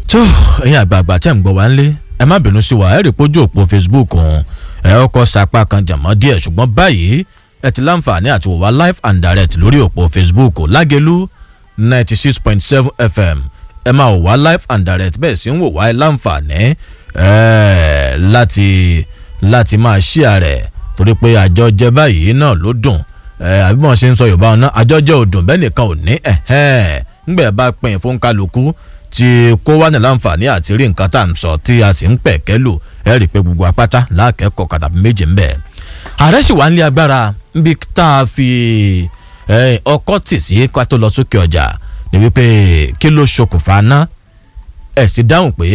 tó ẹ̀yin àgbààgbà tẹ̀ ń gbọ́ wá ń lé ẹ má bínú sí wa ẹ rí pójú òpó facebook ọ̀hún ẹ ọkọ̀ sapá kan jàmọ́ díẹ̀ ṣùgbọ́n báyìí ẹ ti láǹfààní àti wò wá live and direct lórí òpó facebook lágẹ̀lú ninety six point seven fm ẹ máa wò wá live and direct bẹ́ẹ̀ sì ń wò wá ẹ láǹfààní ẹ láti láti máa ṣíà rẹ̀ torí pé àjọ jẹ báyìí náà ló dùn ẹ àbí wọn ṣe ń sọ yorùbá ọ̀nà àjọ jẹ́ òdùn bẹ́ẹ̀ nìkan ò ní ẹ̀hẹ́n ńgbẹ̀ bá pín fún kálukú tí kó wá ní láǹfààní àti rí nǹkan tá à ń sọ tí a sì ń pẹ̀ kẹ́lò ẹ rí i pé gbogbo apáta láàkẹ́kọ̀ọ́ kàtàbí méje ń bẹ̀. ààrẹ sì wá ń lé agbára níbi tá a fi ọkọ́ tì sí ká tó lọ sókè ọjà ní wípé kí ló ṣokùnfà ná ẹ̀ sì dáhùn pé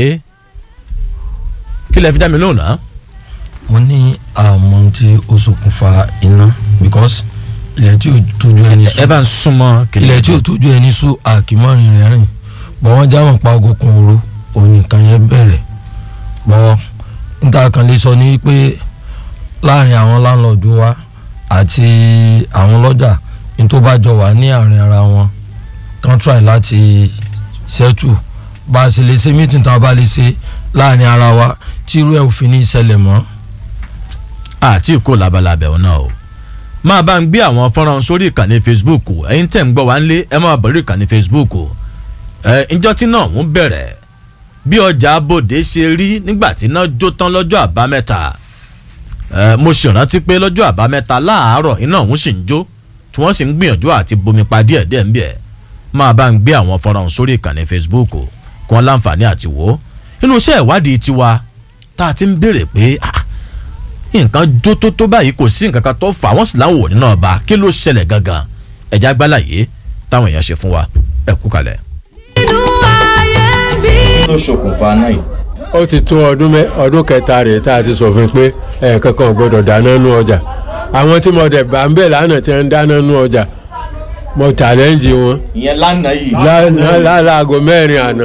kí lẹ fi dá mi lóhùn náà. mo ní àmọ́ tí ó ṣokùnfà iná because ilẹ̀ tí ò tójú ẹni ẹ sùn bá ń súnmọ́ kìnìún. ilẹ̀ tí ò tójú ẹni sùn àkìmọ́rin rẹ̀ rìn bọ́ wọ́n jámọ̀ pa ogun òru òun nìkan yẹn bẹ̀rẹ̀ bọ́ níta kan lè sọ ní pé láàrin àwọn láńlọ́ọ̀dù wa àti àwọn lọ́jà ní tó bá jọ wà ní àárín ara wọn tán try láti settle bá a ṣe lè ṣe meeting tá a bá lè ṣe láàrin ara wa tí irú ẹ̀ ò fi ní ìṣẹ̀lẹ̀ mọ́ àti ìkó labalábẹ̀ ọ̀nà o máa bá ń gbé àwọn fọ́nrán sórí ìkànnì facebook ẹ̀yin tẹ̀ ń gbọ́ wá ń lé ẹ máa bọ̀ lórí ìkànnì facebook ẹ ǹjọ́ tí náà ń bẹ̀rẹ̀ bí ọjà abòde ṣe rí nígbà tí iná jó tán lọ́jọ́ àbámẹ́ta ẹ mo sì rántí pé lọ́jọ́ àbámẹ́ta láàárọ̀ iná ọ̀hún sì ń jó tí wọ́n sì ń gbìyànjú àti bomi pa díẹ̀ díẹ̀ ń bẹ̀ máa bá ń gbé àwọn fọ́nrán sórí ìkànnì facebook kí wọ́n láǹfààní àti wò ó inú iṣẹ́ ìwádìí tiwa tá a ti ń béèrè pé ah, nǹkan jó tó tó báyìí kò sí nǹkan kan tó fà wọ́n sì láwọn òní náà bá kí ló ṣẹlẹ̀ gangan ẹ̀já gbálàyé táwọn èèyàn ṣe fún wa ẹ kú kalẹ̀. inú ayé bí. ló ṣokùnfà náà yìí. ó ti tó ọdún mẹ ọdún kẹta rèé tá a ti sọfin pé ẹ̀ẹ̀kan kan ò gbọ́dọ̀ dáná nú ọjà àwọn tí mo dẹ̀ bá ń bẹ̀ lánàá tí wọ́n ń dáná nú ọjà mo challenge wọn ìyẹn lánàá yìí. lá- lá- láago mẹ́rin àná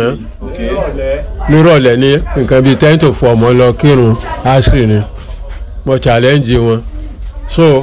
nírọ̀lẹ́ ní nǹkan bíi ten to four mo lọ kírun asiri ni mo challenge wọn so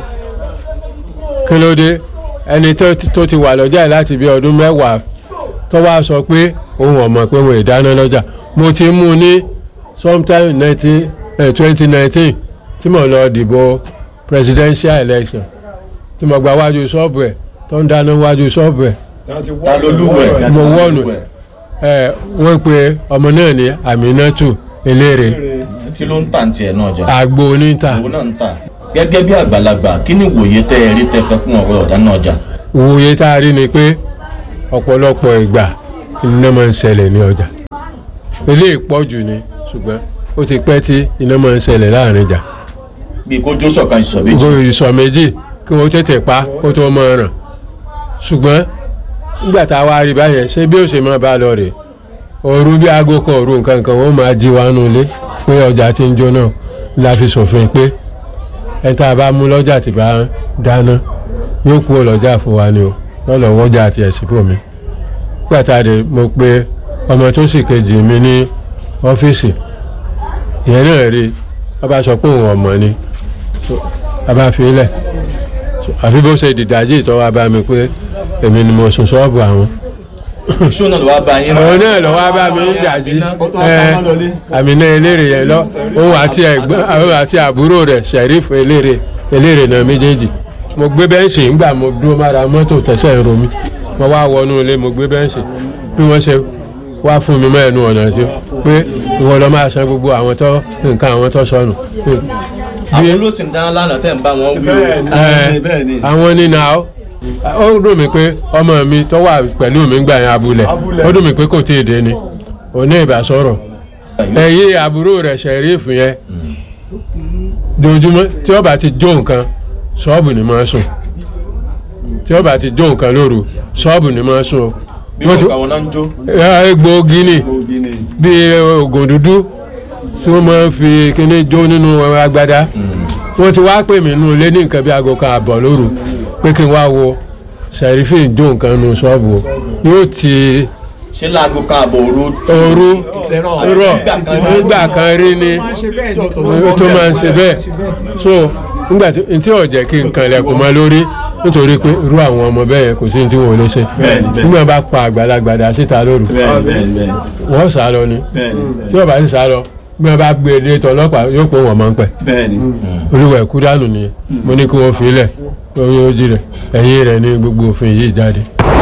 kí ló dé ẹni tó ti- tó ti wà lọ́jà yìí láti bí ọdún mẹ́wàá tó wá sọ pé òun ò mọ̀ pé wọn ì dáná lọ́jà mo ti mú un ní sometime nineteen twenty nineteen tí mo lọ dìbò presidential election tí mo gba wájú ṣọ́ọ̀bù ẹ̀ tó ń dáná wájú ṣọ́ọ̀bù ẹ̀ ta ló lúwẹ̀. mo wọ́ọ̀nù ẹ̀ wọ́n pe ọmọ náà ní Aminatu eléré kí ló ń tà ní tiẹ̀ náà jà. àgbo oníta òun náà ń tà. gẹ́gẹ́ bí àgbàlagbà kí ni ìwòye tẹ́ ẹ rí tẹ́ fẹ́ fún ọ̀rọ̀ ọ̀dá náà jà. òye tá a rí ni pé ọ̀pọ̀lọpọ̀ ìgbà iná máa ń ṣẹlẹ̀ ní ọjà eléyìí pọ̀ jù ni ṣùgbọ́n ó ti pẹ́ tí iná máa ń ṣẹlẹ̀ láàrin ìjà bí kó jó sọ̀kan ìsọ̀ méjì. gbogbo ìsọ̀ méjì kí wọ́n tètè pa kó tó máa ràn ṣùgbọ́n nígbà tá a wá rí báyẹn ṣé bí ó ṣe máa bá a lọ rè òru bí aago kan òru nǹkan kan wọ́n máa jí wa nù ilé pé ọjà ti ń jóná la fi ṣòfin pé ẹni tá a bá mú lọ́jà tí bá ń dáná yóò kú ọlọ́jà fún wa ni o lọ́lọ́ wọ́jà àti ẹ̀sìnkú mi nígbà tá a dé mo pe ọmọ tó sì kejì mi ní ọ́fíìsì ìyẹn náà rí wọ́n bá sọ pé òun ọmọ ni So, a bá fi lẹ̀ So, àfi bó ṣe dìdájì tó wá bá mi pé èmi ni mo sùn ṣọ́ọ̀bù àwọn ṣó náà ló wá bá yín. òun náà lọ wá bá mi ń dàjí ẹ àmìnà eléré yẹn lọ òun àti ẹ̀gbọ́n òun àti àbúrò rẹ̀ sẹrífù eléré eléré náà méjèèjì mo gbé bẹ́ǹṣì ńgbà mo dúró mára mọ́tò tẹ̀sẹ̀ ń ro mi mo wá wọnú ilé mo gbé bẹ́ǹṣì bí wọ́n ṣe wá fún mi mọ́ ẹnu ọ̀nà tí pé ìwọ lọ máa san gbogbo àwọn tó nǹkan àwọn tó sọnù. àwọn olóṣèlú dáná lánàá tẹ̀ ń bá wọn wí o. Ẹ, àwọn nínú àwọn ó dùn mí pé ọmọ mi tó wà pẹ̀lú mi gbà yẹn abúlé ó dùn mí pé kò tí ì dé ni òní ìbá sọ̀rọ̀ ẹ̀yìn àbúrò rẹ̀ ṣẹ̀rífù yẹn dojúmọ́ tí ó bá ti jó nǹkan ṣọ́ọ̀bù ni máa sùn tí ó bá ti jó nǹkan lóru ṣọ́ọ̀bù ni máa sùn o. bí Wọ́n ti- wọn kà wọn náà ń jó. ẹ, egbòogi ni bíi oògùn dúdú tí wọ́n máa ń fi kíní jó nínú agbada wọ́n ti wá pè mí nínú ilé ní nǹkan bí aago kan àbọ̀ lóru pé kí n wá wo sẹ̀rífìn jó nǹkan nu ṣọ́ọ̀bù o. yóò ti ṣé láago kan àbọ̀ òru. ooru rọ̀ nígbà kan rí ni ó tó máa ń ṣe bẹ́ẹ̀ so nígbà tí n tí ò jẹ́ kí n kan lẹ̀kùn mọ́ lórí nítorí pé irú àwọn ọmọ bẹ́ẹ̀ yẹn kò sí ní tí wọn ò lè ṣe Bẹ́ẹ̀ni, bẹ́ẹ̀ni. nígbà bá pa àgbàlagbà dà síta lóru bẹ́ẹ̀ni bẹ́ẹ̀ni bẹ́ẹ̀ni wọ́n sá lọ ni bẹ́ẹ̀ni tí wọ́n bá sì sá lọ bí wọ́n bá gbé e dé tọlọ́pàá yóò pé wọ́n máa ń pẹ́ bẹ́ẹ̀ni olúwa ẹ̀kú dànù nìyẹn mo ní kí wọ́n fi lẹ̀ lórí ojì rẹ̀ ẹ̀yìn rẹ̀ ní gbogbo òfin yìí jáde.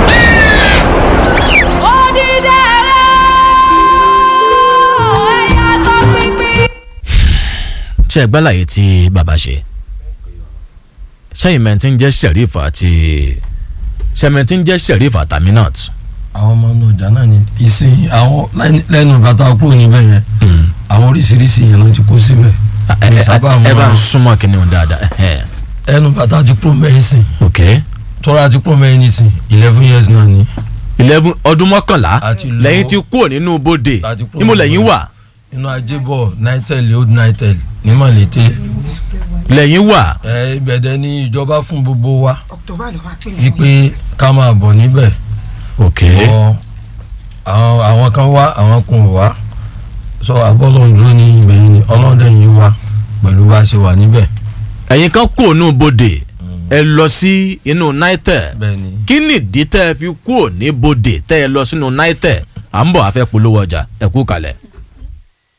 Odidere ẹ̀yà tó pínpín. ṣe ẹgbẹ́ láyé tí bàbá ṣe ṣẹ́yìn mẹ́tí ń jẹ́ sheriff àti ṣẹ́mẹ́tí ń jẹ́ sheriff àtàmínàt àwọn ọmọ náà ọjà náà ni ìsìn àwọn lẹ́nu- lẹ́nu bàtà kúrò níbẹ̀ yẹn àwọn oríṣiríṣi yẹn ló ti kó síbẹ̀ Mi sábà ẹ bá ń mọ súnmọ́ kí ni ó dáadáa ẹ̀hẹ́. ẹnu bàtà ti kúrò mẹ́yìn sìn ok tọ́ra ti kúrò mẹ́yìn nísìn eleven years náà ni eleven ọdún mọ́kànlá Àti lọ- lẹ́yìn tí kúrò nínú bodè Àti kúrò níbo nínú lẹ́yìn bodè. wà inú ajébọ̀ nitel old nitel ní mọ̀lété lẹ́yìn wà ẹ ibẹ̀dẹ̀ ni ìjọba fún gbogbo wa October ló wá pè ní. wípé ká máa bọ̀ níbẹ̀ ok ọ àwọn àwọn kan wá àwọn kan ò wá sọ abọ́lọ̀ ń dúró ní ibẹ̀ yìí ni ọlọ́dẹ yìí wá pẹ̀lú bá a ṣe wà níbẹ̀ ẹ̀yin kan kúrò nínú bodè ẹ lọ sí inú naitẹ bẹ́ẹ̀ ni kí nìdí tẹ́ ẹ fi kúrò ní bodè tẹ́ ẹ lọ sínú naitẹ à ń bọ̀ afẹ́ polówó ọjà ẹ kú kalẹ̀.